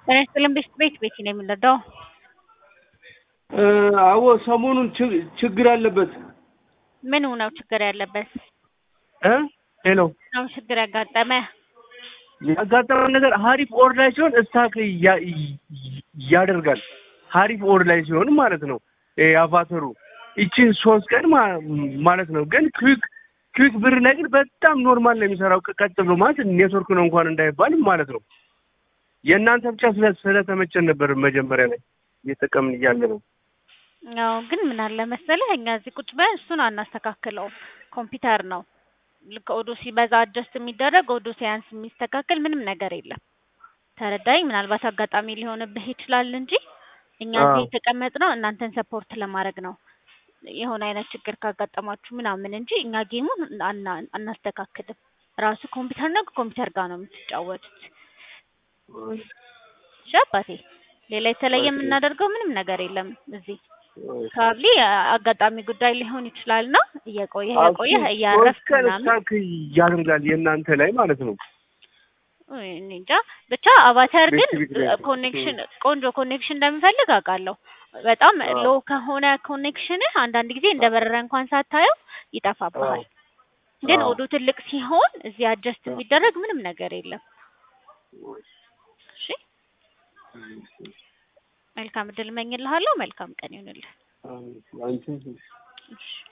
ጤና ይስጥልን ቤት ቤት ቤት ነው የምንረዳው። አዎ ሰሞኑን ችግ- ችግር አለበት ምኑ ነው ችግር ያለበት? እ ሄሎ ነው ችግር ያጋጠመ? ያጋጠመን ነገር ሀሪፍ ኦር ላይ ሲሆን እስታክ ያ- ያደርጋል። ሀሪፍ ኦር ላይ ሲሆን ማለት ነው ይሄ አቫተሩ ይችን ሶስት ቀን ማ- ማለት ነው። ግን ክዊክ ክዊክ ብር ላይ ግን በጣም ኖርማል ነው የሚሰራው። ቀጥ ብሎ ማለት ኔትወርክ ነው እንኳን እንዳይባል ማለት ነው። የእናንተ ብቻ ስለ- ስለተመቸን ነበር መጀመሪያ ላይ እየጠቀምን እያለ ነው። ያው ግን ምን አለ መሰለህ እኛ እዚህ ቁጭ ብለን እሱን አናስተካክለውም። ኮምፒውተር ነው ልክ ኦዶ ሲበዛ አጀስት የሚደረግ ኦዶ ሲያንስ የሚስተካከል ምንም ነገር የለም። ተረዳኝ። ምናልባት አጋጣሚ ሊሆንብህ ይችላል እንጂ እኛ እዚህ አዎ። የተቀመጥነው እናንተን ሰፖርት ለማድረግ ነው። የሆነ አይነት ችግር ካጋጠማችሁ ምናምን እንጂ እኛ ጌሙን አና- አናስተካክልም። ራሱ ኮምፒውተር ነው፣ ከኮምፒውተር ጋር ነው የምትጫወቱት። እሺ አባቴ፣ ሌላ የተለየ ኦኬ። የምናደርገው ምንም ነገር የለም እዚህ ካርሊ አጋጣሚ ጉዳይ ሊሆን ይችላል እና እየቆየህ እየቆየህ እያረፍክ ሶስት ቀን ምናምን እስታክ ያደርጋል የእናንተ ላይ ማለት ነው። ውይ፣ እኔ እንጃ ብቻ አቫተር ግን ቤት ቤት ቤት ኮኔክሽን ቆንጆ ኮኔክሽን እንደሚፈልግ አውቃለሁ። በጣም አዎ። ሎ ከሆነ ኮኔክሽንህ አንዳንድ ጊዜ እንደ በረረ እንኳን ሳታየው ይጠፋብሃል። ግን አዎ። ኦዶ ትልቅ ሲሆን እዚህ አጀስት የሚደረግ ምንም ነገር የለም። እሺ መልካም እድል እመኝልሃለሁ። መልካም ቀን ይሁንልህ። አንቺ እሺ